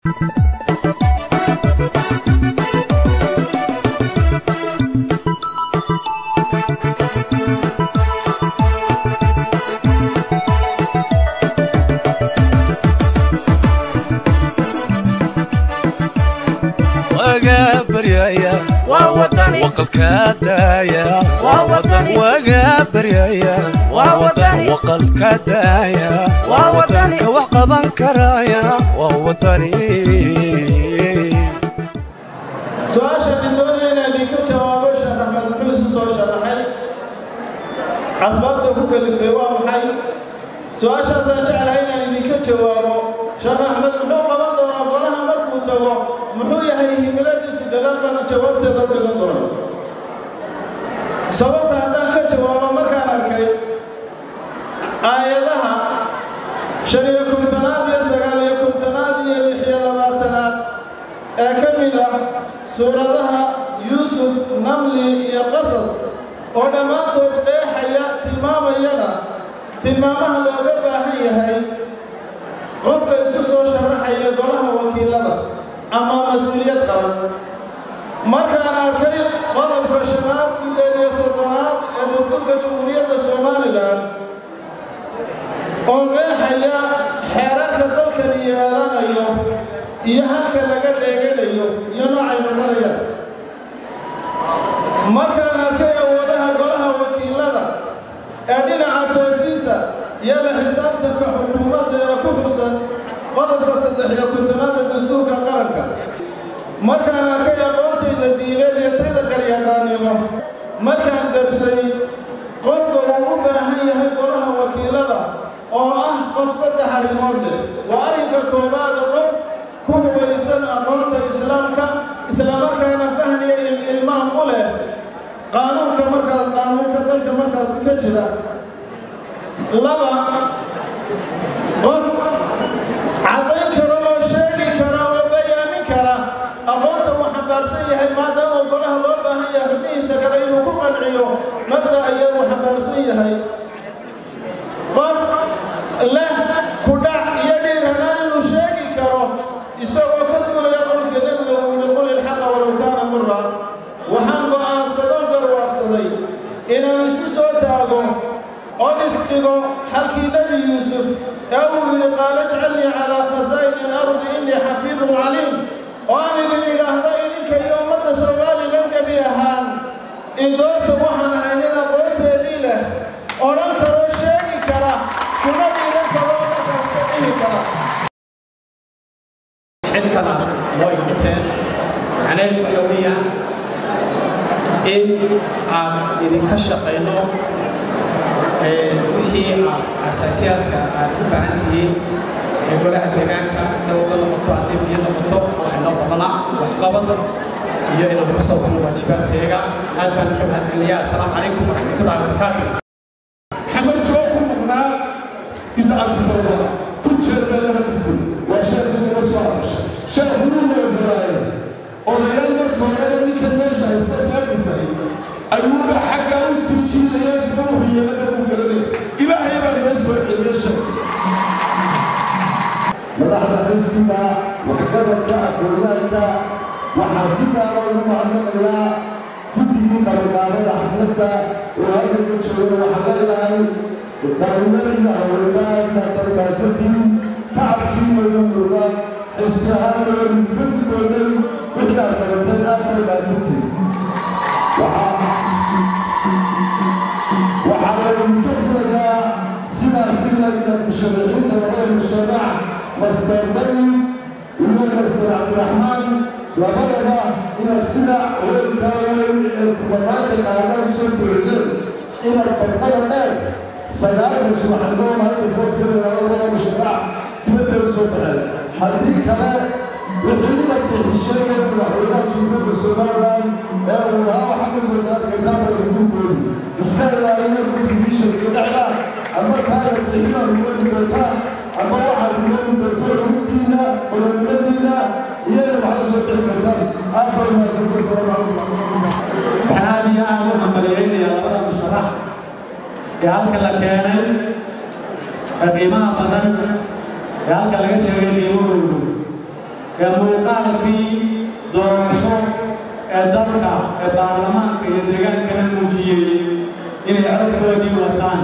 waga baryaya waa wadani waqalka daaya waa wadani waga baryaya waa wadani waqalka daaya waa wadani ka wax qaban karaya waa wadani su-aashaan doonaya inaan idinka jawaabo sheekh axmed muxuu isu soo sharaxay asbaabta ku kaliftay waa maxay su-aashaasaan jeclahay inaan idinka jawaabo sheekh axmed muxuu qaban doonaa golaha markuu tago muxuu yahay himiladiisu gadaal baana jawaabteeda u dhigan doona sababta haddaan ka jawaabo markaan arkay aayadaha shan iyo kontonaad iyo sagaal iyo kontonaad iyo lix iyo labaatanaad ee ka mid ah suuradaha yuusuf namli iyo qasas oo dhammaantood qeexaya tilmaamayana tilmaamaha looga baahan yahay qofka isu soo sharaxaya golaha wakiilada ama mas-uuliyad qaran markaan arkay qodobka shanaad siddeed iyo soddonaad ee dastuurka jamhuuriyadda somalilan oo qeexaya xeerarka dalkan yeelanayo iyo halka laga dheeganayo iyo noocaynu marayaan markaan arkay awoodaha golaha wakiilada ee dhinaca toosinta iyo la xisaabtanka xukuumadda ee ku xusan qodobka saddex iyo kontonaad ee dastuurka qaranka markaan arkay aqoontayda diineed iyo tayda qaryaqaannimo markaan darsay qofka uu u baahan yahay golaha wakiilada oo ah qof saddex arrimood leh waa arrinka koowaada qof ku hubaysan aqoonta islaamka islamarkaana fahniya ilmaam u leh qaanuunka markaas qaanuunka dalka markaasi ka jira laba qof caddayn kara oo sheegi kara oo bayaamin kara aqoonta uu xambaarsan yahay maadaama golaha loo baahan yahay xubnihiisa kale inuu ku qanciyo mabda ayaa uu xambaarsan yahay qof leh ku dhac iyo dhiirhanaan inuu sheegi karo isagoo ka duulaya qowlka nebiga uu yidhi qul ilxaqa walow kaana mura waxaan go'aansadoo garwaaqsaday inaan isu soo taago oo isdhigo xalkii nebi yuusuf ee uu yidhi qaala ijcalnii calaa khasaa'ini alardi innii xafiidun caliim oo aan idin idhaahdo idinka iyo ummadda somalilan gebi ahaan in doorta waxaan ahay nin aqoonteedii leh odhan karoo sheegi kara kuna dhiiran karoo markaas ka dhihi kara xilkana loo imateen macnaheedu waxa weeyaan in aan idinka shaqayno wixii aad asaasiyaaska aad u baahan tihiin ee golaha deegaanka dowlada noqoto haddii biyo noqoto waxay noo qabanaa waxqabad iyo inaan ku soo baxno waajibaadkayaga aad baan idinka mahadcelinayaa assalaamu calaykum waraxmatullahi wabarakaatu maxamed joo ku maqnaa inta abisababa ku jeeda laha dhigtay waa sheekhu uga soo hadashay sheekhuu la ogolaaye odayaal marka horeba ninka meesha iska soo dhisay ayuuba xaggaa u sii jiidaya isna wuxuu yeelana uu garanaya ilaahay baa noo soo celiya sheekh madaxda xisbiga waxqabadka aqoonyaanka waxaa si gaara ugu mahadnaqayaa guddigii qabanqaabada xafladda oo halka ka jooga waxaa leedahay daawimadii haweenaadka tarbaasadii tacabkii madowdooda xisbi ahaan loo mudadooday wixii aad qabateen aad tarbaasantii waxaa laydinka filayaa sidaas silayna musharaxiinta labada musharax master dani iyo master cabdiraxmaan labadaba inaad sida weelkaa weyn ee kubanaanka qaadaan soo buuxseen inaad barqada dheer sagaalka subaxnimo maanta foodkeeda labada musharax dibadda u soo baxeen haddii kale wixii inaad bixishay ee madaxweynaha jumhuuriyadda somalilan ee uu lahaa waxaa ka soo saar kartaa balaguurkoodu iska ilaaliya contributionska dhexda ama taana bixinaad uwadi doontaa ama waxaad uwadi doonto runtiina ololnimadiina iyana wax la soo bixi kartaan aad baa umahadsanta salaamu calaykum waxaan aad iyo aad u hambaliyeynayaa labada musharax ee halka la keenay ee qiimaha badan ee halka laga sheegay qiimahoodu ee muuqaalkii doorasho ee dalka ee baarlamaanka iyo deegaankana muujiyey inay codkoodii wataan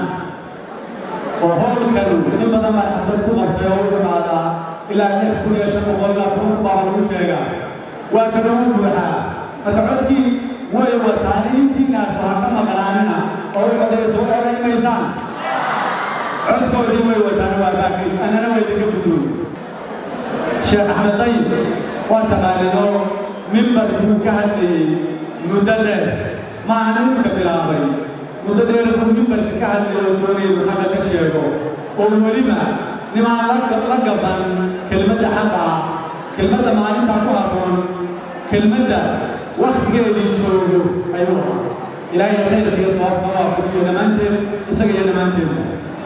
oo howlkan in badan baa xaflad ku qabtay oo u dhimaadaa ilaa lix kun iyo shan boqol ilaa toban kun baa lagu sheegaa waa kana u buuxaa marka codkii way wataan intiinaas waa ka maqlaanina oo u codayso u codayn maysaan codkoodii way wataan waa baakid annana way idinka guddoon sheekh axmed dayib waa taqaanidoo mimbar buu ka hadlayey muddo dheer ma aha imika bilaabay muddo dheer buu mimbarka ka hadlayay oo doonayay inuu xaqa ka sheego oo weliba nimaan la gaban kelmadda xaqa ah kelmadda maalintaa ku habboon kelmadda wakhtigeedii joogo ayuu ahaa ilaahay khayrkiiyo sababka waafajiyo dhammaanteed isaga iyo dhammaanteedba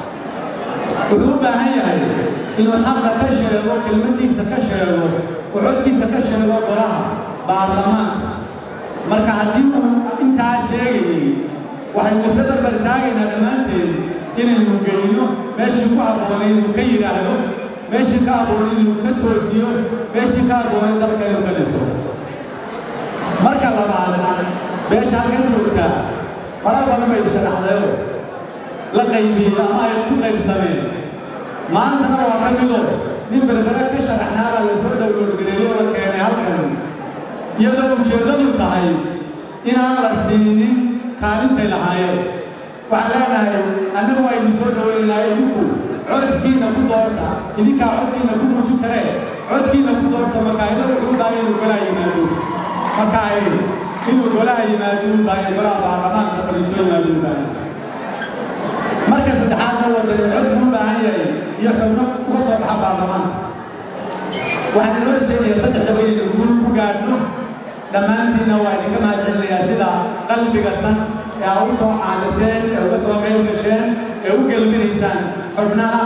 wuxuu u baahan yahay inuu xaqa ka sheego kelmaddiisa ka sheego oo codkiisa ka sheego golaha baarlamaanka marka haddii uu intaa sheegayay waxaynu isla barbar taagaynaa dhammaanteed inaynu geyno meeshii ku habboonayd inuu ka yidhaahdo meeshii ka habboonayd inuu ka toosiyo meeshii ka habboonayd dalka inuu ka dhiso marka labaad beesha halkan joogtaa fara badan bay sharaxdayoo la qaybiyey ama ay ku qaybsameen maantana waa ka midoo nin berbere ka sharaxnaabaa la soo dhowlowgareeyo la keenay halkan iyadoo ujeeddadu tahay inaan la siinin kaalintay lahaayeen waxaan leenahay annagu waa idin soo dhowaynaynaa idinku codkiina ku doorta idinkaa codkiina ku muujin karee codkiina ku doorta makaayado wuxuu u baahan inuu golaha yimaado makaay inuu golaha yimaado u baahan golaha baarlamaanka fadhiisto yimaado u baahan marka saddexaadna wadani cod buu u baahan yahay iyo xubno uga soo baxa baarlamaanka waxaan inoo rajaynayaa saddexdaba inaynu guul ku gaadhno dhammaantiinna waa idinka mahadcelinayaa sida qalbiga san ee aa u soo caadirteen ee uga soo qayb gasheen ee u gelbinaysaan xubnaha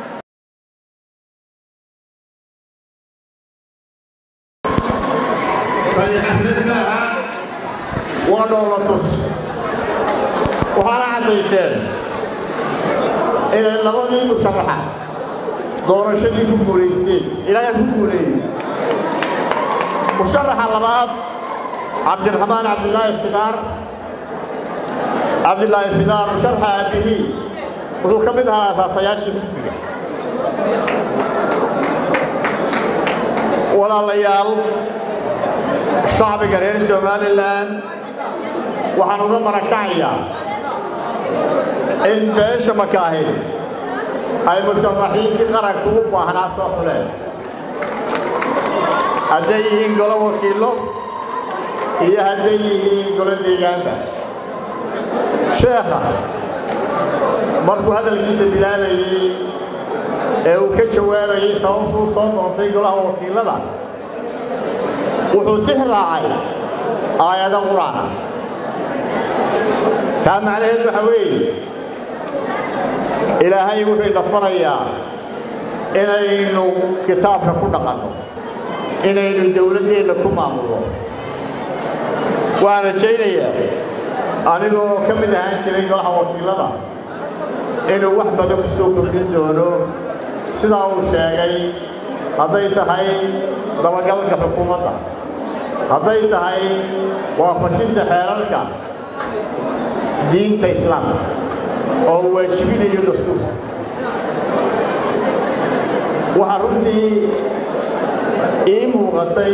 waa dhoolatus waxaana caddayseen inay labadii musharaxa doorashadii ku guulaysteen ilaahay ku guuleeyey musharaxa labaad cabdiraxmaan cabdilaahi fidaar cabdilaahi fidaar musharaxa aabihii wuxuu ka mid ahaa asaasayaashii xisbiga walaalayaal shacbiga reer somalilan waxaan uga marakacayaa in beesha makaahi ay musharaxiintii qaranku u baahnaa soo xuleen hadday yihiin golo wakiillo iyo hadday yihiin golo deegaanba sheekha markuu hadalkiisa bilaabayey ee uu ka jawaabayey sababtuu soo doontay golaha wakiillada wuxuu tix raacay aayado qur'aana taa macnaheed waxa weeye ilaahay wuxuu ina farayaa inaynu kitaabka ku dhaqanno inaynu dowladdeenna ku maamulno waxaan rajaynayaa anigoo ka mid ahaan jiray golaha wakiillada inuu wax badan ku soo kordhin doono sidaa uu sheegay hadday tahay dabagalka xukuumadda hadday tahay waafajinta xeerarka diinta islaamka oo uu waajibinayo dastuurka waxaa runtii ii muuqatay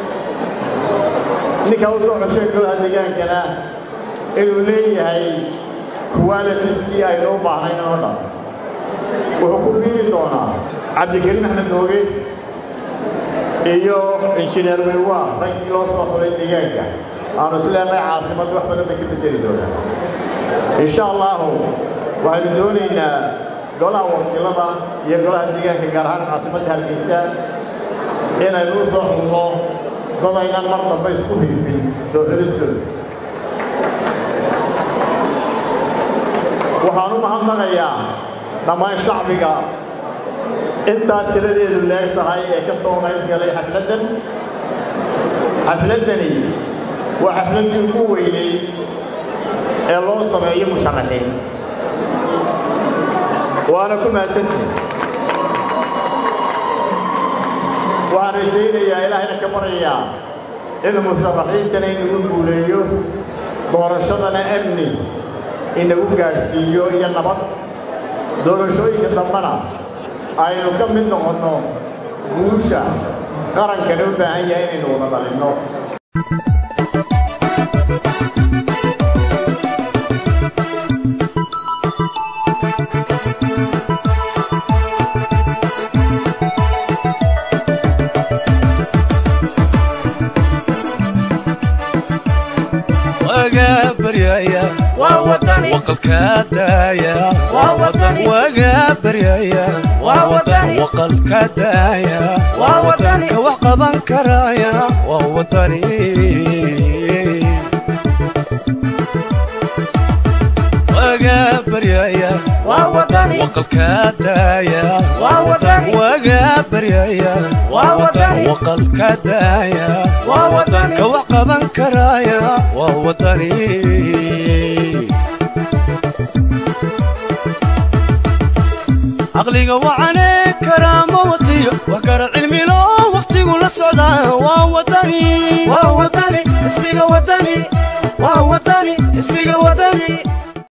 ninkaa u soo cosheen golaha degaankana inuu leeyahay qualitiskii aynu u baahnayn oo dhan wuxuu ku biiri doonaa cabdikariim axmed nooge iyo injineer weywa raggii loo soo xulay deegaanka aanu isleenahay caasimadda wax badan bay ka bedeli doonaa insha allahu waxaynu doonaynaa golaha wakiilada iyo golaha deegaanka gaar ahaan caasimadda hargeysa inaynu u soo xulno dad aynan mar dambe isku hiifin soo xulistooda waxaan u mahadnaqayaa dhammaan shacbiga intaa tiradeedu leeg tahay ee ka soo qayb galay xafladdan xafladdani waa xafladdii ugu weynay ee loo sameeyo musharaxiin waana ku mahadsantihin waxaan rajaynayaa ilaahayna ka baryayaa in musharaxiintana inagu guuleeyo doorashadana amni inagu gaadhsiiyo iyo nabad doorashooyinka dambena aynu ka mid noqonno guusha qarankana u baahan yahay inaynu wada dhalinno wagaa baryaya waa wadani waqalkaa daaya waa wadani wagaa baryaya waa wadani waqalkaa daaya waa wadani ka wax qaban karaya waa wadani wagaa baryaya waa wadani waqalkaa daaya waa wadani wagaa baryaya waa wadani waqalkaa daaya waa wadani ka wax qaban karaya waa wadani caqliga wacane karaama watiyo wax kara cilmilo wakhtigu la socdaa waa wadani waa wadani ismiga wadani waa wadani ismiga wadani